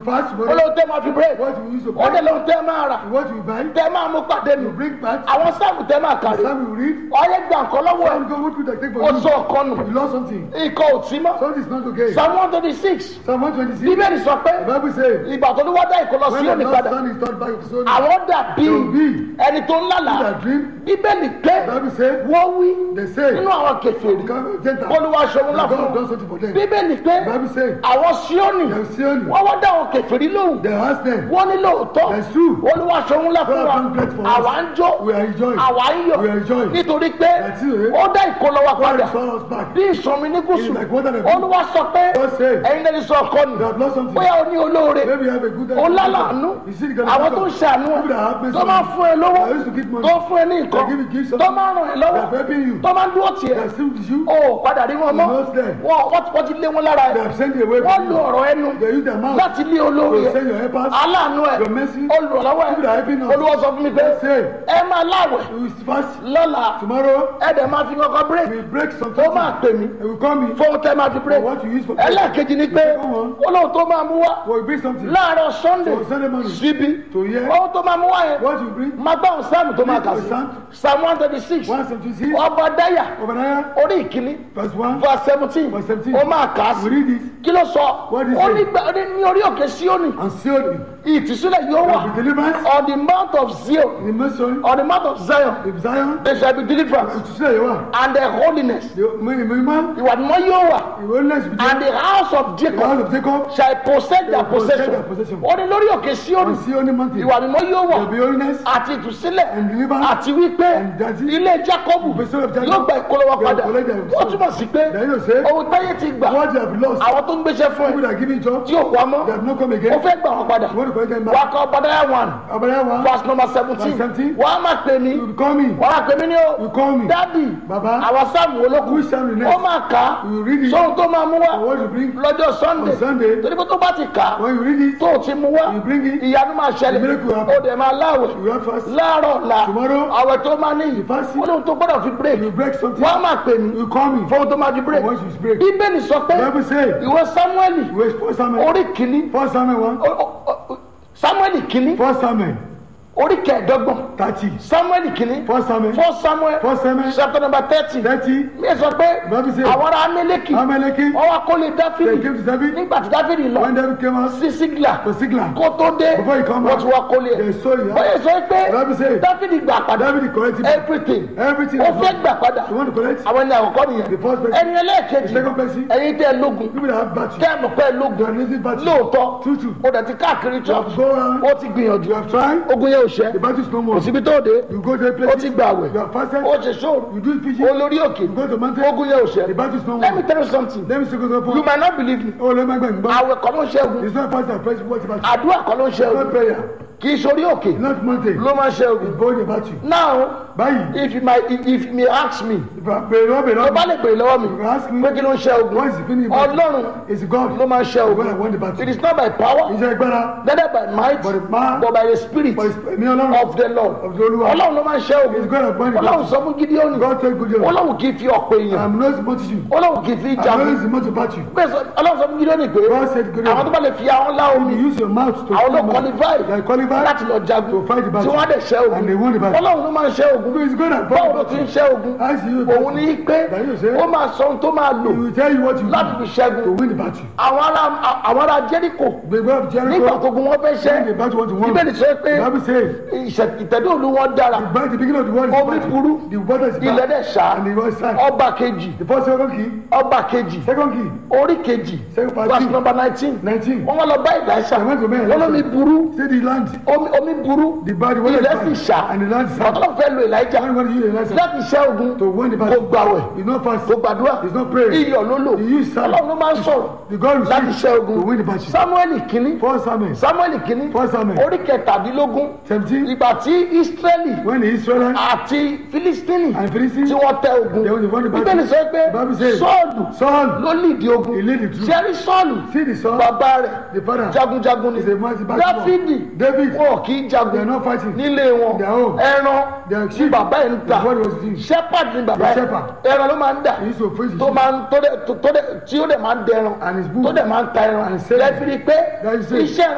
fast tomorrow. olóhùn tẹ́ máa fi break What you use to ó dẹ̀ buy. lóhùn tẹ́ máa rà What you buy. tẹ́ máa mú pàdé mi You bring back. àwọn sáàmù tẹ́ máa kàrí Some you read. ọyẹ gbà nǹkan lọ́wọ́ ẹ̀ Some go what would I take for ó you? sọ ọ̀kan nù You lost something. ikọ̀ ò tí mọ́ Something is not okay. psalm one twenty six Psalm 126. bíbélì sọ pé The Bible says. ìgbà tó ní wọ́n dá ìkọlọ sí When the òní Lord's padà son is turned back to Zion. àwọn dàbí They will be. ẹni tó ń lálàá That dream. bíbélì pé The Bible says. wọ́n wí They say. nínú àwọn kẹfìrì Come Gentiles. olúwa ṣòwò ńlá That fún God wọn done something for them. bíbélì pé The Bible says. àwọn síónì They have seen. wọ́n wá dá àwọn kẹfìrí lóhùn They asked them. wọ́n ní lóòótọ́ That's true. olúwa ṣòwò ńlá fún God wa done great for us. àwa ń jó We are enjoying. àwa ń yọ̀ We are enjoying. nítorí pé That's it. ó dá ìkọlọ wa God padà restore us back. bí ìsọmi ní gúúsù It's like water that- olúwa sọ pé God said. ẹ̀yin lẹ́ni sọ ọkọ nù They have lost something. bóyá o ní olóore Maybe you have a good ó lálàánú You see the kind of àwọn tó ń ṣàánú People that have ẹ mercy tó on máa you. fún ẹ lọ́wọ́ They used to give money. tó fún ẹ ní nǹkan They give you gifts. tó máa ràn ẹ They lọ́wọ́ are helping you. tó máa ń dúró They tiẹ̀ are still with you. ó padà rí wọn mọ́ You lost them. wọn wọ́n ti- wọ́n ti lé wọn lára They ẹ have sent you away wọ́n from lo you. ọ̀rọ̀ ẹnu They use their mouth. láti lé olóore To ẹ send your helpers. aláàánú ẹ Your mercy. olùrànlọ́wọ́ ẹ People that are helping us. olúwa sọ fún mi pé They say. ẹ máa láwẹ̀ You will fast. lọ́la Tomorrow. ẹ dẹ̀ máa fi kọ́kọ́ We break will break some tó máa pè mí They will call me. fóun tẹ́ máa fi break For what you use for ẹlẹ́ẹ̀kejì ni pé Second one. olóhùn tó máa mú wá We will bring something. láàárọ̀ sunday For Sunday morning. síbi To hear. ohun tó máa mú wá yẹn What you bring. máa gbá òun sáàmù tó máa kà sí Psalm. psalm one thirty six One seventy six. ọba dáyà Obadiah. orí ìkíní Verse one. verse seventeen Verse 17. ó máa kà á We sí read it. kí ló sọ What is ó it? ní gbà- ó ní ní orí òkè síónì And sealed it. ìtúsílẹ̀ yóò wà There will be deliverance. on the mount of zion The mission. on the mount of zion The Zion. there shall be deliverance To say you are. and the holiness The minimum. ìwà mímọ́ yóò wà The holiness be and there. the house of The jacob house of Jacob. shall possess their They will possess possession their possession. ó ní lórí òkè síónì On Sion mountain. ìwà mímọ́ yóò wà There will be holiness. àti ìtúsílẹ̀ And deliverance. àti wípé And that is- ilé jacobu The son of Jacob. yóò gba ìkólọ́wọ́ They will padà collect their ó túmọ̀ sí pé Then you say. ohun táyé ti gbà What you have lost. àwọn tó ń gbéṣẹ́ fún People ẹ that are giving job. tí ò wá mọ́ They have not come ó again. fẹ́ gbà wọ́n padà You want to collect them wà back. á kọ́ badaya one Obadiah one. verse number seventeen Verse 17. wà á máa pè mí You will call me. wà á pè mí ní o You call me. dádì Baba. àwọn sáàmù olókùn Which Psalm you next? ó máa kà á You read it. sóhun tó máa mú And wá what you bring. lọ́jọ́ sunday On Sunday. torí pé tó bá ti kà á When you read it. tó o ti mú wá You bring it. ìyanu máa ṣẹlẹ̀ The miracle will happen. ó dẹ̀ máa láwẹ̀ You have fast. láàárọ̀ ọ̀la Tomorrow. àwẹ̀ tó máa ní You fast. ó lóhun tó gbọ́dọ̀ fi break You break something. wọ́n á máa pè mí You call me. fóhun tó máa fi break Once you break. bíbélì sọ pé The Bible say. ìwé samueli Wait, First Samuel. orí kìíní First Samuel one. ó- ó- ó- samueli kìíní First Samuel. orí kẹẹ̀ẹ́dọ́gbọ̀n Thirty. samueli kìíní First Samuel. fọ́ samuel First Samuel. chapter number thirty Thirty. mi sọ pé Bible say. àwọn ará amẹ́lẹ́kì Amaleki. wọ́n wá kólé They dáfídì came to David. nígbà tí dáfídì lọ When David came out. sí sígìlà For Sigla. kó tó dé Before he come wọ́n out. ti wá kólé They ẹ̀ saw it. bóyá sọ pé Bible say. dáfídì gbà padà David corrected everything everything. ó fẹ́ gbà padà You want to collect? àwọn ẹni àkọ́kọ́ nìyẹn The first person. ẹni ẹlẹ́ẹ̀kejì The second person. ẹ̀yin tẹ́ ẹ lógun People that have battery. tẹ́ ẹ mọ̀ pé ẹ They lógun are lazy battery. lóòótọ́ True, true. ó dẹ̀ ti káàkiri You have church to go around. ó ti gbìyànjú You have tried. ogun yẹn ò ṣẹ́ The battle is no more. kò síbi tó dé You go to a ó place. ti gbà àwẹ̀ You have fasted. ó ṣe ṣòro You do fishing. olórí òkè You go to mountain. ogun yẹn ò ṣẹ́ The battle is no let me more. tell you something Let me say go to you might not believe me Oh, let me go and go. àwẹ̀ kọ́ ló ń ṣẹ́gun It's not fast and press. What about you? àdúrà kọ́ ló ń It's not ṣẹ́gun prayer. kì í ṣorí òkè It's not mountain. ló máa ń ṣẹ́gun It's going about you. now Báyìí. if you might if if you may ask me If I pray, Lord, pray, tó Lord. bá lè béèrè lọ́wọ́ mi You ask me. pé kí ló ń ṣẹ́gun What is the feeling about you? ọlọ́run It's God. ló máa ń When I ṣẹ́gun won the battle. it is not by power Iṣẹ́ agbára. neither by might But the man. but by the spirit But it's me Ọlọ́run. of the lord Of the Olúwa. ọlọ́run ló máa ń ṣẹ́gun It's God that won the ọlọ́run battle. sọ fún gideoni God take good care. ọlọ́run kì í fi ọ̀pọ̀ èèyàn I'm not multitude. ọlọ́run kì í fi I'm jagun not the multitude battle. bẹ́ẹ̀ sọ ọlọ́run sọ fún gideoni pé God said good àwọn tó bá lè fi àwọn lá omi You use your mouth to àwọn ló fight. qualify They are qualified láti lọ jagun to fight the tí battle. wọ́n á dẹ̀ ṣẹ́ And they ogun won the battle. ọlọ́run ló máa ń ṣẹ́ ogun So it's God that báwo fought ló the ti ń battle. ṣẹ́ ogun How is you òun ní pé That you say. ó máa sọ ohun tó máa lò He will tell you what you láti do fi ṣẹ́gun to win the battle. àwọn ará àwọn ará jẹ́ríkò The God of nígbà Jericho. tó gun wọn fẹ́ When the ṣẹ́ battle want to win. bíbélì sọ pé The Bible says. ìṣẹ̀- ìtẹ̀dó òlu wọn dára By the beginning of the world is Omi battle. burú. The water is ilẹ̀ bad. dẹ̀ ṣá And the world is sad. ọba kejì The first second key. ọba kejì Second key. orí kejì Second part verse two. number nineteen Nineteen. wọ́n wá lọ bá ìdáṣà They went to men. wọ́n lómi burú Say the land. omi omi burú The bad. The water ilẹ̀ is sì bad. ṣá And the land is sad. ọ̀tọ́ fẹ́ lo ìlàjà When want to use the land láti ṣẹ́ ogun to win the kó battle. gbàwẹ̀ It's not fast. kó gbàdúrà It's not prayer. iyọ̀ ló lò You use sand. ọlọ́run ló máa ń sọ̀rọ̀ The God will láti speak ṣẹ́ ogun to win the battle. samuel kínní First Samuel. samuel kínní First Samuel. orí kẹtàdínlógún Seventeen. ìgbà tí israeli When the Israelites àti filistini and Philistines. tí wọ́n tẹ ogun They won the battle. bíbélì sọ pé The Bible says. sọ́ọ̀lù Saul. ló lìdí ogun He lead the troop. sẹ́rí sọ́ọ̀lù See the son. bàbá rẹ̀ The father. jagunjagun ni Is a mighty battle. dáfídì David. wọn kì í They are jagun not fighting. nílé wọn Their own. ẹran Their ní sheep. bàbá yẹn ń ta His body was thin. shepherd ni bàbá The yẹn shepherd. ẹran ló máa ń dà He used to praise his tó sheep. máa ń tó dẹ̀ tó dẹ̀ tí ó dẹ̀ máa ń dẹran And his bull. tó dẹ̀ máa ń ta ẹran And his savior. lẹ́fìrí pé That is it. iṣẹ́